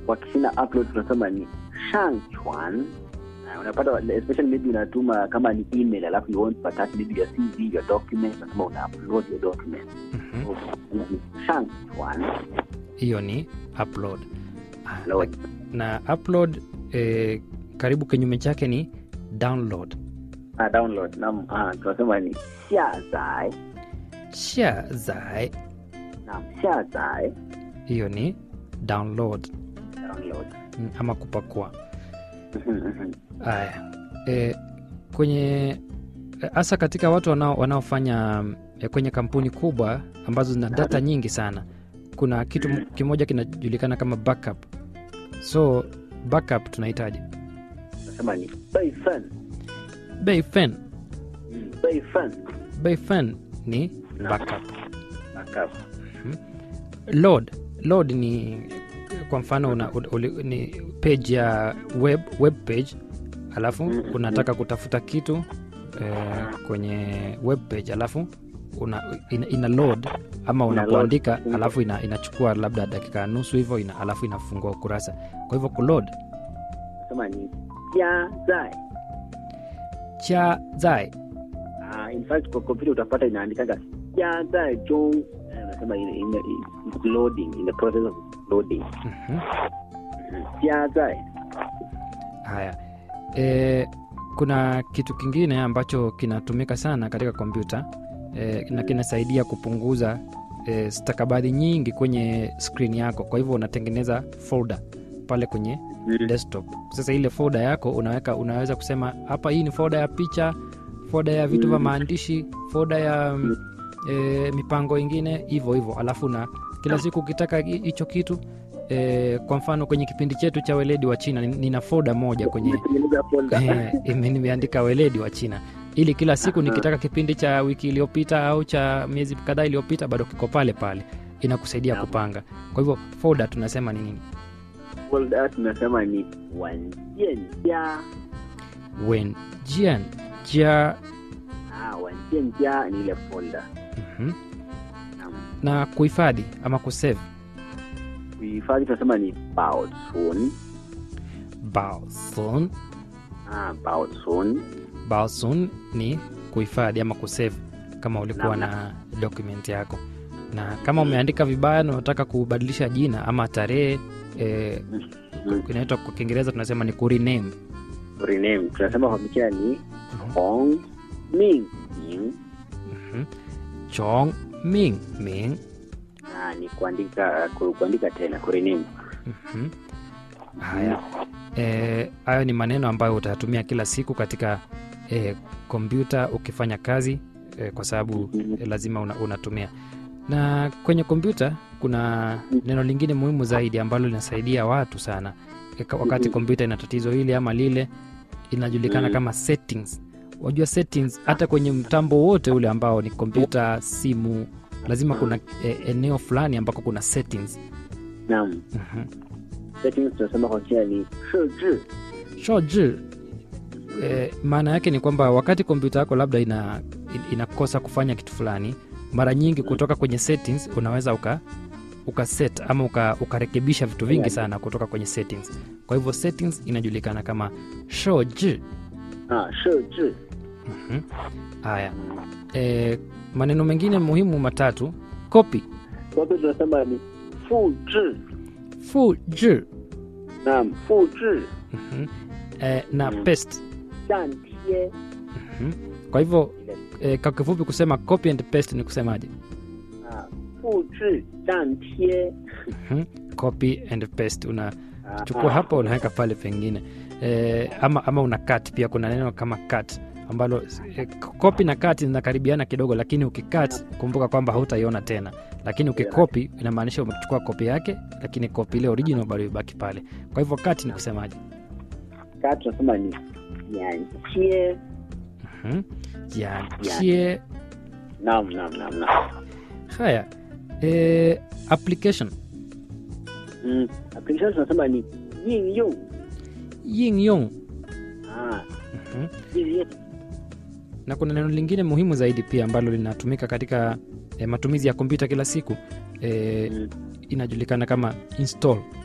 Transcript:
kwa Kichina upload tunasema ni shangchuan. Uh, unapata especially maybe unatuma kama ni email alafu you want to attach maybe your CV your document unasema una upload your document Mhm. so, ni shangchuan hiyo ni upload Ah, Load. na upload eh, karibu kinyume chake ni download ah, download naam ah, tunasema ni xiazai shazai naam xiazai hiyo ni download download mm, ama kupakua Mhm, mhm. haya e, kwenye hasa katika watu wanao, wanaofanya e, kwenye kampuni kubwa ambazo zina data nyingi sana kuna kitu m- kimoja kinajulikana kama backup so backup tunahitaji tunasema ni beifen bayfen Mm, beifen bayfen ni Naam. backup backup load load ni kwa mfano una, uli, ni page ya web, web page alafu Mm, unataka kutafuta kitu eh, kwenye web page alafu una, ina, ina load ama Ina unapoandika load. Mm. alafu ina, inachukua labda dakika nusu hivyo ina, alafu inafungua ukurasa kwa hivyo kuload tunasema ni jiazai cha zai Ah, in fact kwa kompyuta utapata inaandikaga jiazai jong Eh, unasema in, in, it's loading in the process of loading Mhm. jiazai haya e, kuna kitu kingine ambacho kinatumika sana katika kompyuta e, na kinasaidia kupunguza e, stakabadhi nyingi kwenye skrini yako kwa hivyo unatengeneza folder pale kwenye desktop sasa ile folder yako unaweka unaweza kusema hapa hii ni folder ya picha folder ya vitu vya Mm. maandishi folder ya mm, e, mipango ingine hivyo hivyo alafu na kila siku ukitaka hi- hicho kitu e, kwa mfano kwenye kipindi chetu cha weledi wa china ni- nina folder moja kwenye Umetengeneza folder. Eh, ime- nimeandika weledi wa china ili kila siku nikitaka kipindi cha wiki iliyopita au cha miezi kadhaa iliyopita bado kiko pale pale inakusaidia Naam. kupanga kwa hivyo folder tunasema ni nini folder tunasema ni wanjianjia wen jian jia ah, wanjianjia ni ile folder mhm. Naam. na kuhifadhi ama kusave kuhifadhi tunasema ni baosun baosun ah, baosun baosun ni kuhifadhi ama kusave kama ulikuwa Naam, na document yako na kama umeandika vibaya na unataka kubadilisha jina ama tarehe eh, Mm. inaitwa kwa kiingereza tunasema ni kurename rename tunasema kwa kichina ni hong ming ming Mhm. chong ming ming ah, ni kuandika ku, kuandika tena kurename Mhm. haya Eh, hayo ni maneno ambayo utayatumia kila siku katika eh, kompyuta ukifanya kazi eh, kwa sababu Mhm. eh, lazima una, unatumia na kwenye kompyuta kuna neno lingine muhimu zaidi ambalo linasaidia watu sana eh, ka- wakati Mhm. kompyuta ina tatizo hili ama lile inajulikana Mhm. kama settings wajua settings hata kwenye mtambo wote ule ambao ni kompyuta simu lazima kuna eh, eneo fulani ambako kuna settings naam Mhm. settings tunasema kwa kichina ni shiji shoji eh, maana yake ni kwamba wakati kompyuta yako labda ina, in- inakosa kufanya kitu fulani mara nyingi kutoka kwenye settings unaweza uka ukaset ama uka, ukarekebisha vitu vingi sana kutoka kwenye settings kwa hivyo settings inajulikana kama shoji ah, shiji Mhm. haya e, maneno mengine muhimu matatu copy kwa hivyo tunasema ni fuji fuji naam fuji Mhm. e, na Mm. paste dantie Mhm. kwa hivyo ile e, kwa kifupi kusema copy and paste ni kusemaje ah, fuji dantie Mhm. copy and paste una Ah, chukua ah. hapa unaweka pale pengine e, ama, ama una cut pia kuna neno kama cut ambalo e, copy na cut zinakaribiana kidogo lakini ukicut kumbuka kwamba hautaiona tena lakini ukikopi inamaanisha umechukua kopi yake lakini kopi ile original bado ibaki pale kwa hivyo cut ni kusemaje kaa tunasema ni yantie Mhm. jiachie naam naam naam naam haya e, application mm. application tunasema ni yingyong yingyong ah, Mhm. yingyong na kuna neno lingine muhimu zaidi pia ambalo linatumika katika e, matumizi ya kompyuta kila siku e, Mm. inajulikana kama install